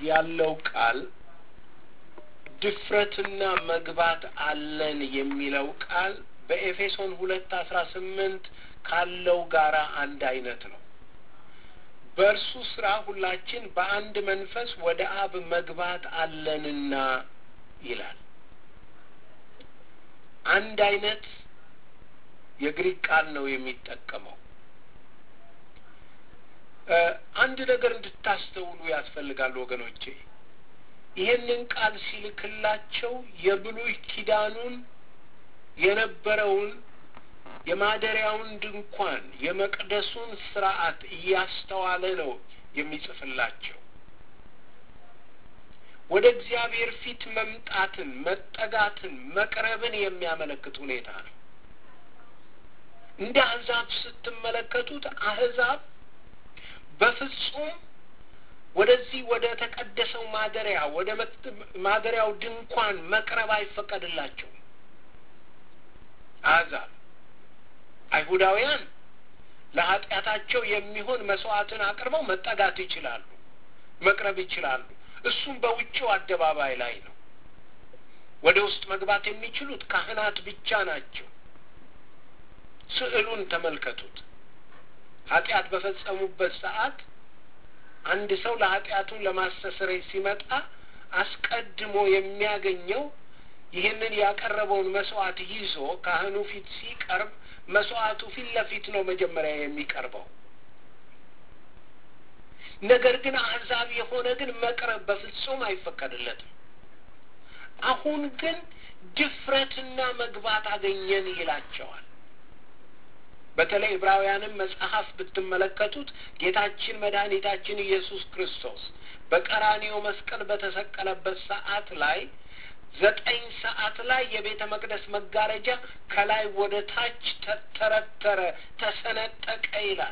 ያለው ቃል ድፍረትና መግባት አለን የሚለው ቃል በኤፌሶን ሁለት አስራ ስምንት ካለው ጋራ አንድ አይነት ነው። በእርሱ ስራ ሁላችን በአንድ መንፈስ ወደ አብ መግባት አለንና ይላል። አንድ አይነት የግሪክ ቃል ነው የሚጠቀመው። አንድ ነገር እንድታስተውሉ ያስፈልጋል ወገኖቼ። ይህንን ቃል ሲልክላቸው የብሉይ ኪዳኑን የነበረውን የማደሪያውን ድንኳን የመቅደሱን ስርዓት እያስተዋለ ነው የሚጽፍላቸው። ወደ እግዚአብሔር ፊት መምጣትን፣ መጠጋትን፣ መቅረብን የሚያመለክት ሁኔታ ነው። እንደ አሕዛብ ስትመለከቱት አሕዛብ በፍጹም ወደዚህ ወደ ተቀደሰው ማደሪያ ወደ ማደሪያው ድንኳን መቅረብ አይፈቀድላቸውም። አሕዛብ አይሁዳውያን ለኃጢአታቸው የሚሆን መስዋዕትን አቅርበው መጠጋት ይችላሉ፣ መቅረብ ይችላሉ። እሱም በውጭው አደባባይ ላይ ነው። ወደ ውስጥ መግባት የሚችሉት ካህናት ብቻ ናቸው። ስዕሉን ተመልከቱት። ኃጢአት በፈጸሙበት ሰዓት አንድ ሰው ለኃጢአቱን ለማስተስረይ ሲመጣ አስቀድሞ የሚያገኘው ይህንን ያቀረበውን መስዋዕት ይዞ ካህኑ ፊት ሲቀርብ መስዋዕቱ ፊት ለፊት ነው መጀመሪያ የሚቀርበው። ነገር ግን አሕዛብ የሆነ ግን መቅረብ በፍጹም አይፈቀድለትም። አሁን ግን ድፍረትና መግባት አገኘን ይላቸዋል። በተለይ ዕብራውያንም መጽሐፍ ብትመለከቱት ጌታችን መድኃኒታችን ኢየሱስ ክርስቶስ በቀራኒዮ መስቀል በተሰቀለበት ሰዓት ላይ ዘጠኝ ሰዓት ላይ የቤተ መቅደስ መጋረጃ ከላይ ወደ ታች ተተረተረ፣ ተሰነጠቀ ይላል።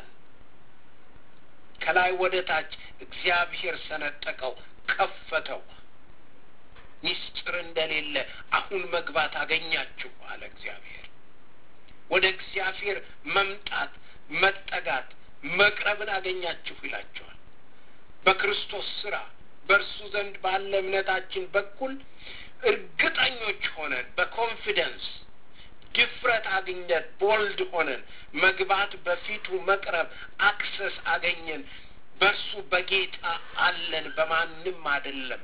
ከላይ ወደ ታች እግዚአብሔር ሰነጠቀው፣ ከፈተው። ሚስጥር እንደሌለ አሁን መግባት አገኛችሁ አለ እግዚአብሔር። ወደ እግዚአብሔር መምጣት፣ መጠጋት፣ መቅረብን አገኛችሁ ይላቸዋል። በክርስቶስ ስራ በእርሱ ዘንድ ባለ እምነታችን በኩል እርግጠኞች ሆነን በኮንፊደንስ ድፍረት አግኘን፣ ቦልድ ሆነን መግባት፣ በፊቱ መቅረብ፣ አክሰስ አገኘን። በእርሱ በጌታ አለን፣ በማንም አይደለም።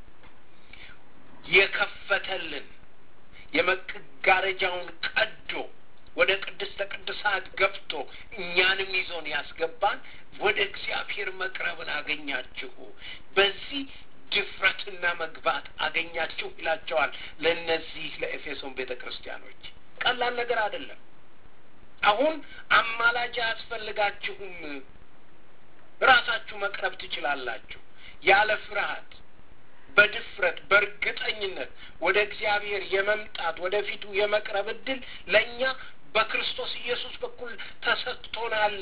የከፈተልን የመጋረጃውን ቀዶ ወደ ቅድስተ ቅዱሳት ገብቶ እኛንም ይዞን ያስገባን ወደ እግዚአብሔር መቅረብን አገኛችሁ፣ በዚህ ድፍረትና መግባት አገኛችሁ ይላቸዋል። ለእነዚህ ለኤፌሶን ቤተ ክርስቲያኖች ቀላል ነገር አይደለም። አሁን አማላጅ አያስፈልጋችሁም። ራሳችሁ መቅረብ ትችላላችሁ ያለ ፍርሃት በድፍረት በእርግጠኝነት ወደ እግዚአብሔር የመምጣት ወደፊቱ የመቅረብ እድል ለእኛ በክርስቶስ ኢየሱስ በኩል ተሰጥቶናል።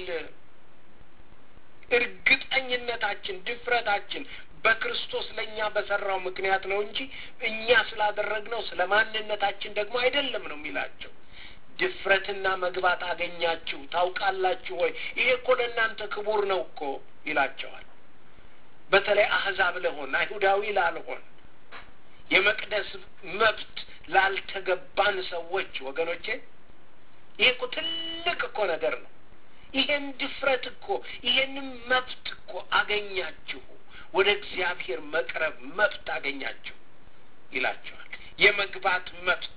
እርግጠኝነታችን፣ ድፍረታችን በክርስቶስ ለእኛ በሰራው ምክንያት ነው እንጂ እኛ ስላደረግነው ስለ ማንነታችን ደግሞ አይደለም ነው የሚላቸው። ድፍረትና መግባት አገኛችሁ ታውቃላችሁ ወይ? ይሄ እኮ ለእናንተ ክቡር ነው እኮ ይላቸዋል። በተለይ አህዛብ ለሆን አይሁዳዊ ላልሆን የመቅደስ መብት ላልተገባን ሰዎች ወገኖቼ ይሄ እኮ ትልቅ እኮ ነገር ነው። ይሄን ድፍረት እኮ ይሄንም መብት እኮ አገኛችሁ፣ ወደ እግዚአብሔር መቅረብ መብት አገኛችሁ ይላቸዋል። የመግባት መብት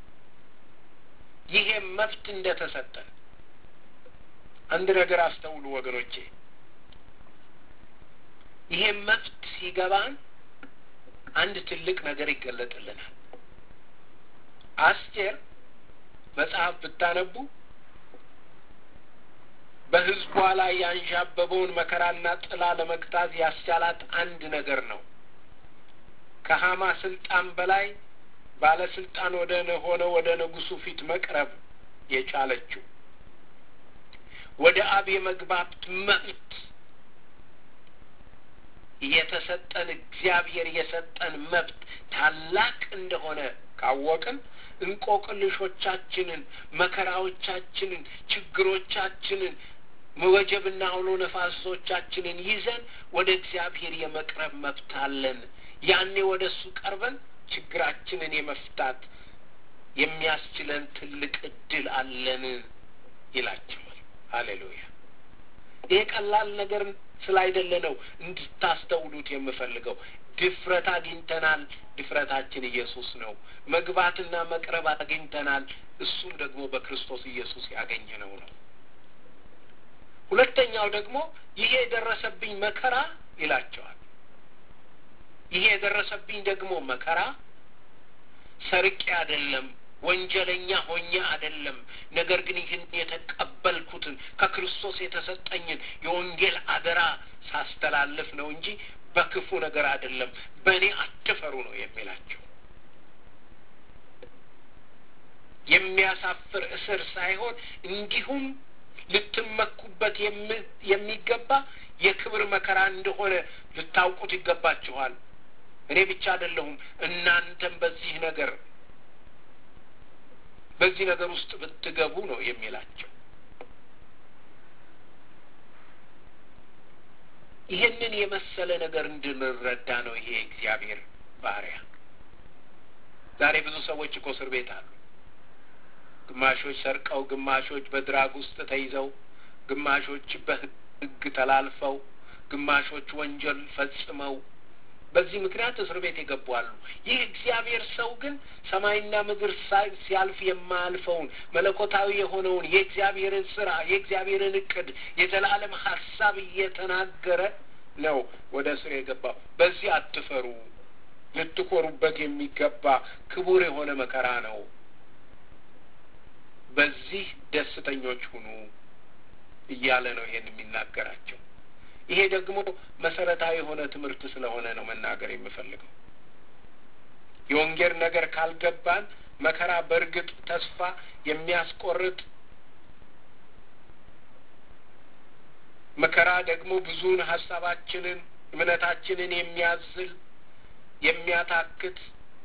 ይሄ መብት እንደተሰጠን አንድ ነገር አስተውሉ ወገኖቼ። ይሄ መብት ሲገባን አንድ ትልቅ ነገር ይገለጥልናል። አስቴር መጽሐፍ ብታነቡ በሕዝቧ ላይ ያንዣበበውን መከራና ጥላ ለመግታት ያስቻላት አንድ ነገር ነው። ከሀማ ስልጣን በላይ ባለስልጣን ወደ ሆነ ወደ ንጉሱ ፊት መቅረብ የቻለችው ወደ አብ የመግባት መብት የተሰጠን እግዚአብሔር የሰጠን መብት ታላቅ እንደሆነ ካወቅን እንቆቅልሾቻችንን፣ መከራዎቻችንን፣ ችግሮቻችንን መወጀብና አውሎ ነፋሶቻችንን ይዘን ወደ እግዚአብሔር የመቅረብ መብት አለን። ያኔ ወደ እሱ ቀርበን ችግራችንን የመፍታት የሚያስችለን ትልቅ እድል አለን ይላቸዋል። ሀሌሉያ። ይሄ ቀላል ነገር ስላይደለ ነው እንድታስተውሉት የምፈልገው። ድፍረት አግኝተናል። ድፍረታችን ኢየሱስ ነው። መግባትና መቅረብ አግኝተናል። እሱም ደግሞ በክርስቶስ ኢየሱስ ያገኘነው ነው። ሁለተኛው ደግሞ ይሄ የደረሰብኝ መከራ ይላቸዋል። ይሄ የደረሰብኝ ደግሞ መከራ ሰርቄ አይደለም፣ ወንጀለኛ ሆኜ አይደለም። ነገር ግን ይህን የተቀበልኩትን ከክርስቶስ የተሰጠኝን የወንጌል አደራ ሳስተላልፍ ነው እንጂ በክፉ ነገር አይደለም። በእኔ አትፈሩ ነው የሚላቸው። የሚያሳፍር እስር ሳይሆን እንዲሁም ልትመኩበት የሚገባ የክብር መከራ እንደሆነ ልታውቁት ይገባችኋል። እኔ ብቻ አይደለሁም፣ እናንተም በዚህ ነገር በዚህ ነገር ውስጥ ብትገቡ ነው የሚላቸው። ይህንን የመሰለ ነገር እንድንረዳ ነው ይሄ እግዚአብሔር ባሪያ። ዛሬ ብዙ ሰዎች እኮ እስር ቤት አሉ። ግማሾች ሰርቀው፣ ግማሾች በድራግ ውስጥ ተይዘው፣ ግማሾች በሕግ ተላልፈው፣ ግማሾች ወንጀል ፈጽመው በዚህ ምክንያት እስር ቤት የገቡ አሉ። ይህ እግዚአብሔር ሰው ግን ሰማይና ምድር ሲያልፍ የማያልፈውን መለኮታዊ የሆነውን የእግዚአብሔርን ስራ የእግዚአብሔርን እቅድ የዘላለም ሀሳብ እየተናገረ ነው ወደ እስር የገባው። በዚህ አትፈሩ፣ ልትኮሩበት የሚገባ ክቡር የሆነ መከራ ነው። በዚህ ደስተኞች ሁኑ እያለ ነው ይሄን የሚናገራቸው። ይሄ ደግሞ መሰረታዊ የሆነ ትምህርት ስለሆነ ነው መናገር የምፈልገው። የወንጌል ነገር ካልገባን መከራ በእርግጥ ተስፋ የሚያስቆርጥ መከራ ደግሞ ብዙውን ሀሳባችንን እምነታችንን የሚያዝል የሚያታክት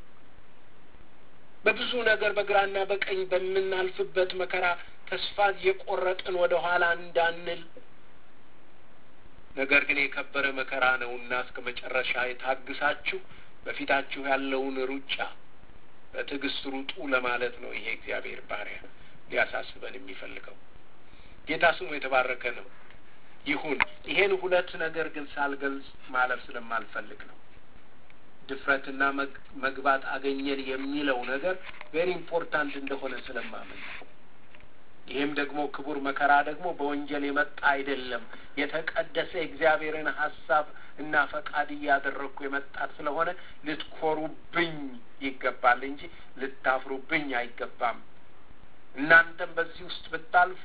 በብዙ ነገር በግራና በቀኝ በምናልፍበት መከራ ተስፋ የቆረጥን ወደ ኋላ እንዳንል ነገር ግን የከበረ መከራ ነውና እስከ መጨረሻ የታግሳችሁ በፊታችሁ ያለውን ሩጫ በትዕግስት ሩጡ ለማለት ነው። ይሄ እግዚአብሔር ባሪያ ሊያሳስበን የሚፈልገው ጌታ ስሙ የተባረከ ነው። ይሁን ይሄን ሁለት ነገር ግን ሳልገልጽ ማለፍ ስለማልፈልግ ነው። ድፍረትና መግባት አገኘን የሚለው ነገር ቬሪ ኢምፖርታንት እንደሆነ ስለማምን ነው። ይህም ደግሞ ክቡር መከራ ደግሞ በወንጀል የመጣ አይደለም። የተቀደሰ የእግዚአብሔርን ሀሳብ እና ፈቃድ እያደረግኩ የመጣ ስለሆነ ልትኮሩብኝ ይገባል እንጂ ልታፍሩብኝ አይገባም። እናንተም በዚህ ውስጥ ብታልፉ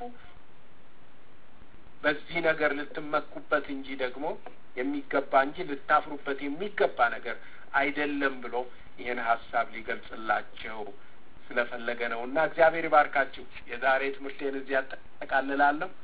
በዚህ ነገር ልትመኩበት እንጂ ደግሞ የሚገባ እንጂ ልታፍሩበት የሚገባ ነገር አይደለም ብሎ ይህን ሀሳብ ሊገልጽላቸው ስለፈለገ ነው እና እግዚአብሔር ይባርካችሁ። የዛሬ ትምህርቴን እዚህ ያጠቃልላለሁ።